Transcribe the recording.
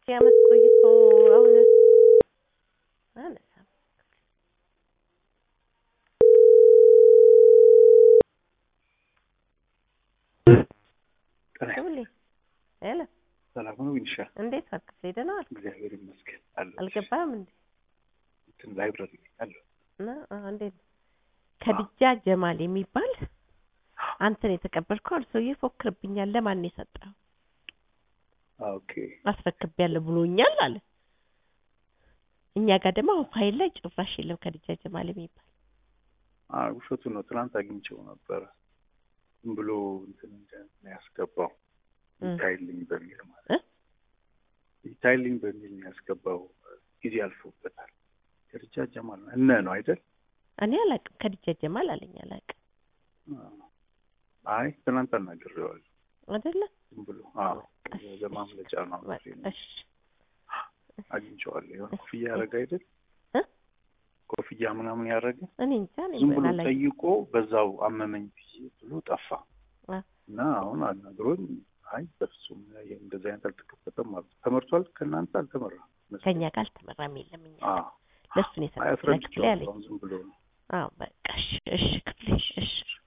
ሺህ ዓመት ቆይቶ አሁን አነሳም ሁሌ ሄሎ ሰላም ነው ዊንሻ? እንዴት ዋልክ? ክፍሌ ደህና ዋልክ? እግዚአብሔር ይመስገን አለሁ። አልገባህም እንዴ? እንትን ላይብረሪ አለሁ። እና አዎ፣ እንዴት ነው? ከድጃ ጀማል የሚባል አንተን የተቀበልከው አሉ ሰውዬ ይፎክርብኛል። ለማን ነው የሰጠኸው? ኦኬ አስረክቤያለሁ ብሎኛል አለ። እኛ ጋር ደግሞ አሁን ፋይል ላይ ጭራሽ የለም ከድጃ ጀማል የሚባል አይ ውሸቱ ነው። ትናንት አግኝቼው ነበረ። ዝም ብሎ እንትን እንደ- ነው ያስገባው እ። ይታይልኝ በሚል ማለት እ? ይታይልኝ በሚል ነው ያስገባው። ጊዜ አልፎበታል። ከድጃ ጀማል ነው እነ ነው አይደል? እኔ አላውቅም። ከድጃ ጀማል አለኝ አላውቅም አይ ትናንት አናግሬዋለሁ። አይደለ? ዝም ብሎ አዎ ለማምለጫ ነው በቃ እሺ። አግኝቼዋለሁ። የሆነ ኮፍያ ያደረገ አይደል? እ? ኮፍያ ምናምን ያደረገ እኔ እንጃ እኔ ዝም ብሎ አላውቅም። ጠይቆ በዛው አመመኝ ብዬ ብሎ ጠፋ አ። እና አሁን አናግሮኝ አይ በፍጹም ይሄ እንደዚህ አይነት አልተከፈተም ማለት ተመርቷል። ከእናንተ አልተመራም መሰለኝ። ከኛ ጋር አልተመራም የለም እኛ አዎ ለእሱ ነው አይ የሰጠሁት ለክፍሌ አለኝ። አስረድቼዋለሁ። አሁን ዝም ብሎ ነው አዎ በቃ እሺ፣ እሺ ክፍሌ እሺ